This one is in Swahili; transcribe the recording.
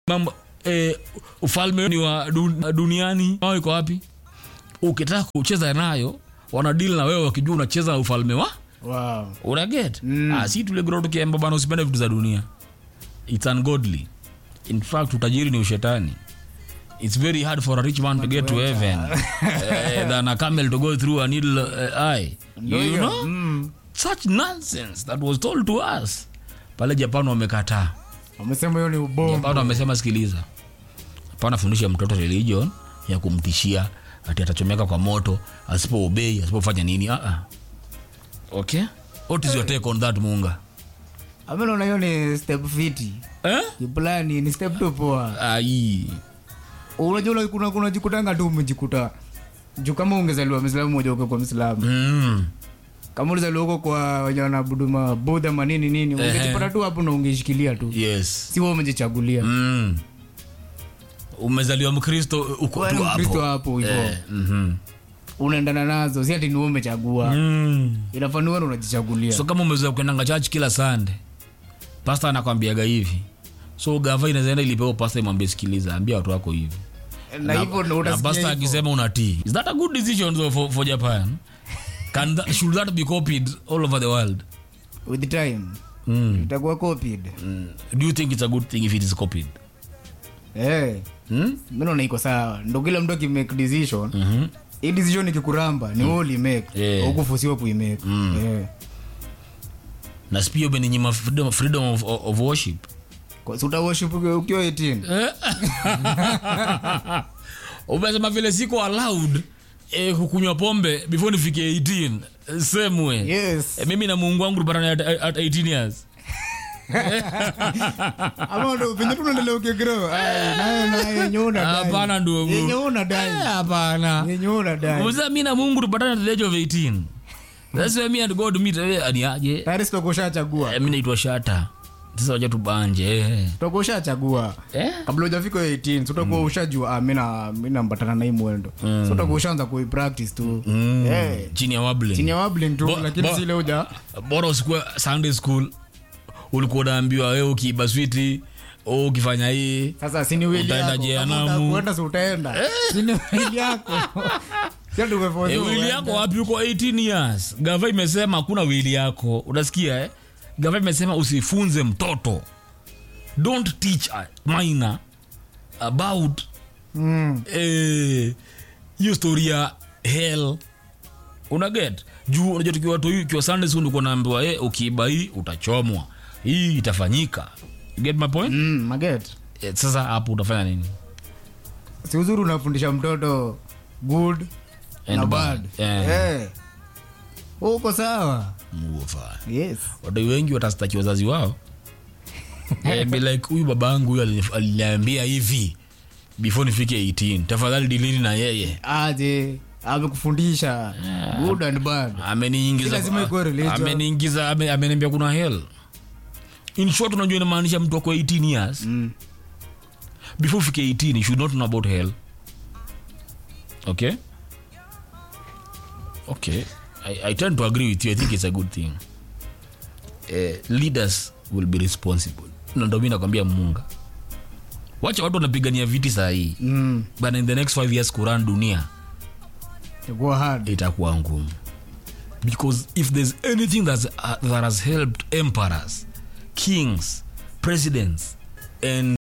mambo eh, ufalme ni wa du- duniani wao iko wapi ukitaka kucheza nayo wanadili na wewe wakijua unacheza ufalme wa wow. unaget Mm. ah, si tulegro tukiamba bana usipende vitu za dunia its ungodly in fact utajiri ni ushetani it's very hard for a rich man to get to heaven eh, than a camel to go through a needle uh, eye Ndio you hiyo. know Mm. such nonsense that was told to us pale japan wamekataa wamesema hiyo ni ubombo japan wamesema sikiliza hapana fundisha mtoto religion ya kumtishia ati atachomeka kwa moto asipoobei asipofanya nini uh -uh. okay what is your take on that munga Ama naona hiyo ni step fiti eh? kiplani ni step tu poa ai unajua ula- kuna kuna jikutanga tu umejikuta juu kama ungezaliwa mwislamu moja uko kwa mwislamu mm. kama ulizaliwa huko kwa wenye wanaabudu mabudha manini nini Ehe. ungejipata tu hapo na ungeshikilia tu yes si wewe umejichagulia mm. umezaliwa mkristo uko Wewe tu ni Mkristo hapo hapo hivyo eh, mhm. unaendana nazo si ati ni wewe umechagua mm. inafaa ni wewe ndo unajichagulia so kama umezoea kuendanga church kila sande pasta anakwambiaga hivi so gava inazaenda ilipewa pasta imwambie sikiliza ambia watu wako hivi na hivyo ndo na utasikia pasta hivyo. akisema unatii is that a good decision though for, for japan Can that, should that be copied all over the world with time mm. itakuwa copied Mm. do you think it's a good thing if it is copied eh mm? mimi naona iko sawa ndo kila mtu akimake decision mm-hmm. hii decision ikikuramba ni wewe ulimake Yeah. hukufusiwa kuimake eh na spia umeninyima freedom, freedom of, of, of worship kwa si utaworship ukiwa 18 umesema vile siko allowed eh, kukunywa pombe before nifike 18 same way yes eh, mimi na muungu wangu tupatane at, at 18 years ama ndo venye tunaendelea ukigrow ai naye naye yenye una dai hapana ndugu yenye una Eh, dai hapana yenye una dai Umesema mi na mungu tupatane at the age of 18 that's why me and god meet eh, ani aje tayari sitokushachagua eh, mi naitwa shata sasa wacha tubanje eh. utakushachagua eh? kabla ujafika 18 so utakuwa ushajua ah, mi na- mi nambatana na hii mwendo so utakuwa ushaanza kuipractice tu Eh, chini ya wabling chini ya wabling tu Bo- lakini bo- sile uja bora usikuwe sunday school ulikuwa unaambiwa we ukiiba switi o ukifanya hii sasa sini wili Utaenda yako jehanamu. Kama utakwenda si utaenda sini wili yako sio e, tumeforcewa wili uende. yako wapi uko 18 years gava imesema hakuna wili yako unasikia eh? gava imesema usifunze mtoto don't teach a minor about Mm. eh, hiyo story ya hell unaget juu unajua tukiwa tu ukiwa sunday school ulikuwa naambiwa eh, ukiiba hii utachomwa hii itafanyika you get my point Mm, maget eh, sasa hapo utafanya nini si uzuri unafundisha mtoto good And na bad. bad Yeah. Eh. uko sawa Muofa. yes wadai wengi watastaki wazazi wao Eh, be like huyu babangu huyu alinif- aliniambia hivi before nifike 18 tafadhali dilini na yeye aje amekufundisha good and bad ameniingiza Si lazima ikuwe religion. ameniingiza ame- ameniambia kuna hell in short unajua inamaanisha mtu ako 18 years Mm. before ufike 18 you should not know about hell okay okay I, i tend to agree with you i think it's a good thing uh, leaders will be responsible na ndo mi nakwambia munga wacha watu wanapigania viti saa hii Mm. but in the next five years kuran dunia itakuwa hard itakuwa ngumu because if there's anything that's, uh, that has helped emperors kings presidents and